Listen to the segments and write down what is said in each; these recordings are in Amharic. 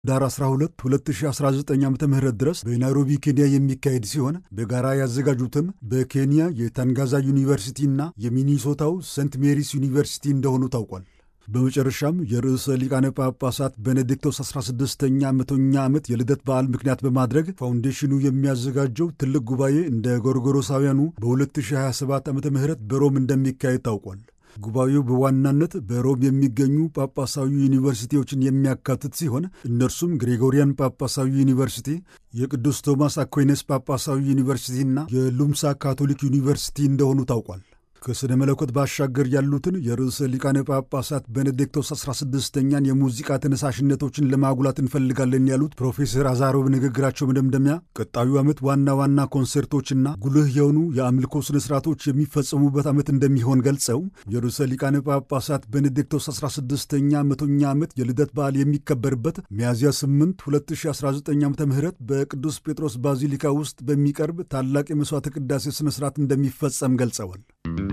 ዳር 12 2019 ዓ ም ድረስ በናይሮቢ ኬንያ የሚካሄድ ሲሆን በጋራ ያዘጋጁትም በኬንያ የታንጋዛ ዩኒቨርሲቲና የሚኒሶታው ሴንት ሜሪስ ዩኒቨርሲቲ እንደሆኑ ታውቋል። በመጨረሻም የርዕሰ ሊቃነ ጳጳሳት ቤኔዲክቶስ 16ኛ መቶኛ ዓመት የልደት በዓል ምክንያት በማድረግ ፋውንዴሽኑ የሚያዘጋጀው ትልቅ ጉባኤ እንደ ጎርጎሮሳውያኑ በ2027 ዓ ም በሮም እንደሚካሄድ ታውቋል። ጉባኤው በዋናነት በሮም የሚገኙ ጳጳሳዊ ዩኒቨርሲቲዎችን የሚያካትት ሲሆን እነርሱም ግሬጎሪያን ጳጳሳዊ ዩኒቨርሲቲ፣ የቅዱስ ቶማስ አኩይነስ ጳጳሳዊ ዩኒቨርሲቲና የሉምሳ ካቶሊክ ዩኒቨርሲቲ እንደሆኑ ታውቋል። ከሥነ መለኮት ባሻገር ያሉትን የርዕሰ ሊቃነ ጳጳሳት ቤኔዲክቶስ 16ኛን የሙዚቃ ተነሳሽነቶችን ለማጉላት እንፈልጋለን ያሉት ፕሮፌሰር አዛሮቭ ንግግራቸው መደምደሚያ ቀጣዩ ዓመት ዋና ዋና ኮንሰርቶችና ጉልህ የሆኑ የአምልኮ ሥነ ሥርዓቶች የሚፈጸሙበት ዓመት እንደሚሆን ገልጸው የርዕሰ ሊቃነ ጳጳሳት ቤኔዲክቶስ 16ኛ መቶኛ ዓመት የልደት በዓል የሚከበርበት ሚያዝያ 8 2019 ዓ ም በቅዱስ ጴጥሮስ ባዚሊካ ውስጥ በሚቀርብ ታላቅ የመሥዋዕተ ቅዳሴ ሥነ ሥርዓት እንደሚፈጸም ገልጸዋል።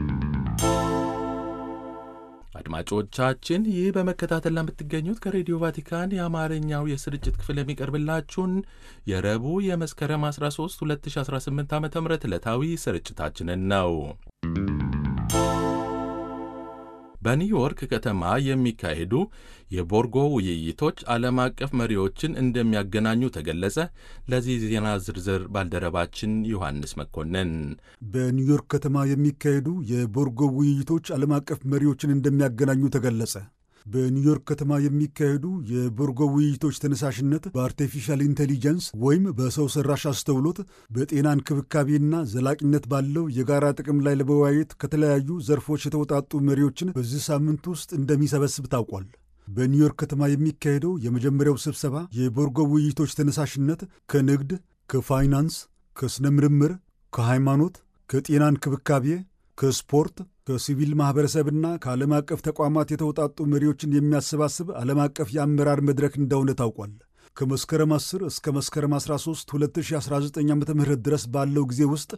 አድማጮቻችን ይህ በመከታተል ለምትገኙት ከሬዲዮ ቫቲካን የአማርኛው የስርጭት ክፍል የሚቀርብላችሁን የረቡዕ የመስከረም 13 2018 ዓ ም ዕለታዊ ስርጭታችንን ነው። በኒውዮርክ ከተማ የሚካሄዱ የቦርጎ ውይይቶች ዓለም አቀፍ መሪዎችን እንደሚያገናኙ ተገለጸ። ለዚህ ዜና ዝርዝር ባልደረባችን ዮሐንስ መኮንን። በኒውዮርክ ከተማ የሚካሄዱ የቦርጎ ውይይቶች ዓለም አቀፍ መሪዎችን እንደሚያገናኙ ተገለጸ። በኒውዮርክ ከተማ የሚካሄዱ የቦርጎ ውይይቶች ተነሳሽነት በአርቲፊሻል ኢንቴሊጀንስ ወይም በሰው ሰራሽ አስተውሎት በጤና እንክብካቤና ዘላቂነት ባለው የጋራ ጥቅም ላይ ለመወያየት ከተለያዩ ዘርፎች የተውጣጡ መሪዎችን በዚህ ሳምንት ውስጥ እንደሚሰበስብ ታውቋል። በኒውዮርክ ከተማ የሚካሄደው የመጀመሪያው ስብሰባ የቦርጎ ውይይቶች ተነሳሽነት ከንግድ፣ ከፋይናንስ፣ ከሥነ ምርምር፣ ከሃይማኖት፣ ከጤና እንክብካቤ ከስፖርት ከሲቪል ማኅበረሰብና ከዓለም አቀፍ ተቋማት የተውጣጡ መሪዎችን የሚያሰባስብ ዓለም አቀፍ የአመራር መድረክ እንደሆነ ታውቋል። ከመስከረም 10 እስከ መስከረም 13 2019 ዓ ም ድረስ ባለው ጊዜ ውስጥ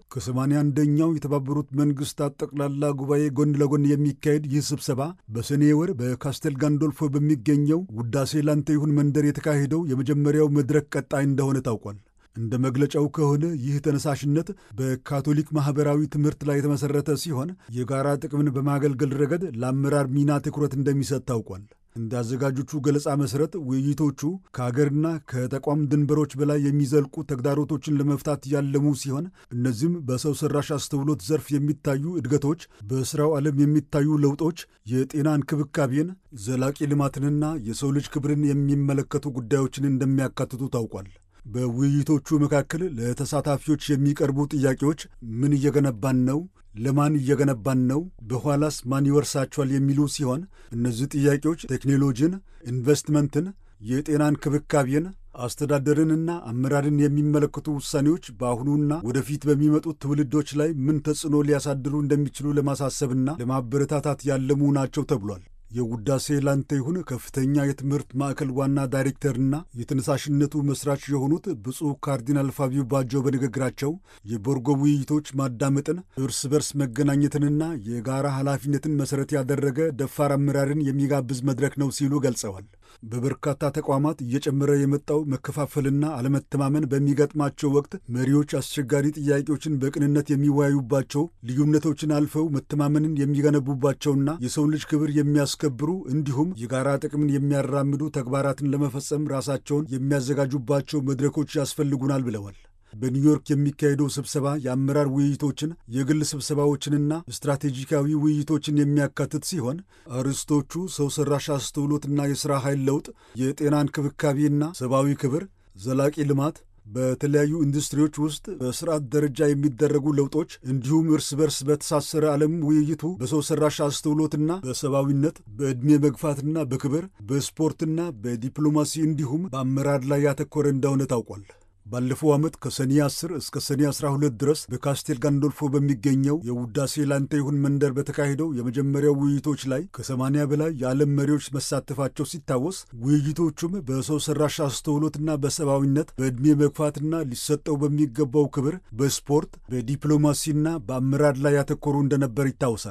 ከ81ኛው የተባበሩት መንግሥታት ጠቅላላ ጉባኤ ጎን ለጎን የሚካሄድ ይህ ስብሰባ በሰኔ ወር በካስቴል ጋንዶልፎ በሚገኘው ውዳሴ ላንተ ይሁን መንደር የተካሄደው የመጀመሪያው መድረክ ቀጣይ እንደሆነ ታውቋል። እንደ መግለጫው ከሆነ ይህ ተነሳሽነት በካቶሊክ ማኅበራዊ ትምህርት ላይ የተመሠረተ ሲሆን የጋራ ጥቅምን በማገልገል ረገድ ለአመራር ሚና ትኩረት እንደሚሰጥ ታውቋል። እንደ አዘጋጆቹ ገለጻ መሠረት ውይይቶቹ ከአገርና ከተቋም ድንበሮች በላይ የሚዘልቁ ተግዳሮቶችን ለመፍታት ያለሙ ሲሆን እነዚህም በሰው ሠራሽ አስተውሎት ዘርፍ የሚታዩ እድገቶች፣ በሥራው ዓለም የሚታዩ ለውጦች፣ የጤና እንክብካቤን፣ ዘላቂ ልማትንና የሰው ልጅ ክብርን የሚመለከቱ ጉዳዮችን እንደሚያካትቱ ታውቋል። በውይይቶቹ መካከል ለተሳታፊዎች የሚቀርቡ ጥያቄዎች ምን እየገነባን ነው? ለማን እየገነባን ነው? በኋላስ ማን ይወርሳቸዋል? የሚሉ ሲሆን እነዚህ ጥያቄዎች ቴክኖሎጂን፣ ኢንቨስትመንትን፣ የጤና እንክብካቤን፣ አስተዳደርንና አመራርን የሚመለከቱ ውሳኔዎች በአሁኑና ወደፊት በሚመጡት ትውልዶች ላይ ምን ተጽዕኖ ሊያሳድሩ እንደሚችሉ ለማሳሰብና ለማበረታታት ያለሙ ናቸው ተብሏል። የውዳሴ ላንተ ይሁን ከፍተኛ የትምህርት ማዕከል ዋና ዳይሬክተርና የተነሳሽነቱ መስራች የሆኑት ብፁዕ ካርዲናል ፋቢዮ ባጆ በንግግራቸው የቦርጎ ውይይቶች ማዳመጥን፣ እርስ በርስ መገናኘትንና የጋራ ኃላፊነትን መሠረት ያደረገ ደፋር አመራርን የሚጋብዝ መድረክ ነው ሲሉ ገልጸዋል። በበርካታ ተቋማት እየጨመረ የመጣው መከፋፈልና አለመተማመን በሚገጥማቸው ወቅት መሪዎች አስቸጋሪ ጥያቄዎችን በቅንነት የሚወያዩባቸው፣ ልዩነቶችን አልፈው መተማመንን የሚገነቡባቸውና የሰው ልጅ ክብር የሚያስከብሩ እንዲሁም የጋራ ጥቅምን የሚያራምዱ ተግባራትን ለመፈጸም ራሳቸውን የሚያዘጋጁባቸው መድረኮች ያስፈልጉናል ብለዋል። በኒውዮርክ የሚካሄደው ስብሰባ የአመራር ውይይቶችን፣ የግል ስብሰባዎችንና ስትራቴጂካዊ ውይይቶችን የሚያካትት ሲሆን አርዕስቶቹ ሰው ሠራሽ አስተውሎትና የሥራ ኃይል ለውጥ፣ የጤና እንክብካቤና ሰብአዊ ክብር፣ ዘላቂ ልማት በተለያዩ ኢንዱስትሪዎች ውስጥ በስርዓት ደረጃ የሚደረጉ ለውጦች እንዲሁም እርስ በርስ በተሳሰረ ዓለም ውይይቱ በሰው ሠራሽ አስተውሎትና በሰብአዊነት በዕድሜ መግፋትና በክብር በስፖርትና በዲፕሎማሲ እንዲሁም በአመራር ላይ ያተኮረ እንደሆነ ታውቋል። ባለፈው ዓመት ከሰኔ 10 እስከ ሰኔ 12 ድረስ በካስቴል ጋንዶልፎ በሚገኘው የውዳሴ ላንተ ይሁን መንደር በተካሄደው የመጀመሪያው ውይይቶች ላይ ከ80 በላይ የዓለም መሪዎች መሳተፋቸው ሲታወስ ውይይቶቹም በሰው ሠራሽ አስተውሎትና በሰብአዊነት በዕድሜ መግፋትና ሊሰጠው በሚገባው ክብር በስፖርት በዲፕሎማሲና በአመራር ላይ ያተኮሩ እንደነበር ይታወሳል።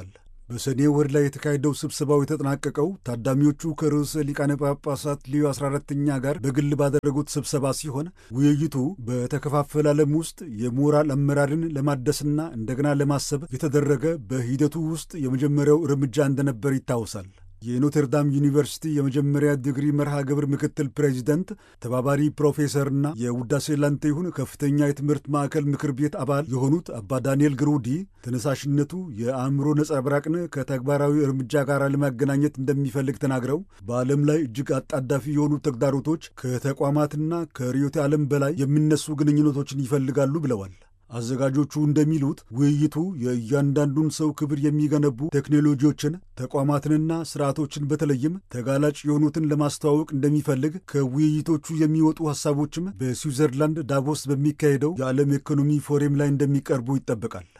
በሰኔ ወር ላይ የተካሄደው ስብሰባው የተጠናቀቀው ታዳሚዎቹ ከርዕሰ ሊቃነ ጳጳሳት ሊዮ 14ኛ ጋር በግል ባደረጉት ስብሰባ ሲሆን ውይይቱ በተከፋፈለ ዓለም ውስጥ የሞራል አመራርን ለማደስና እንደገና ለማሰብ የተደረገ በሂደቱ ውስጥ የመጀመሪያው እርምጃ እንደነበር ይታወሳል። የኖተርዳም ዩኒቨርሲቲ የመጀመሪያ ዲግሪ መርሃ ግብር ምክትል ፕሬዚደንት ተባባሪ ፕሮፌሰርና የውዳሴ ላንተ ይሁን ከፍተኛ የትምህርት ማዕከል ምክር ቤት አባል የሆኑት አባ ዳንኤል ግሩዲ ተነሳሽነቱ የአእምሮ ነጸብራቅን ከተግባራዊ እርምጃ ጋር ለማገናኘት እንደሚፈልግ ተናግረው በዓለም ላይ እጅግ አጣዳፊ የሆኑ ተግዳሮቶች ከተቋማትና ከርዕዮተ ዓለም በላይ የሚነሱ ግንኙነቶችን ይፈልጋሉ ብለዋል። አዘጋጆቹ እንደሚሉት ውይይቱ የእያንዳንዱን ሰው ክብር የሚገነቡ ቴክኖሎጂዎችን፣ ተቋማትንና ስርዓቶችን በተለይም ተጋላጭ የሆኑትን ለማስተዋወቅ እንደሚፈልግ ከውይይቶቹ የሚወጡ ሐሳቦችም በስዊዘርላንድ ዳቮስ በሚካሄደው የዓለም ኢኮኖሚ ፎረም ላይ እንደሚቀርቡ ይጠበቃል።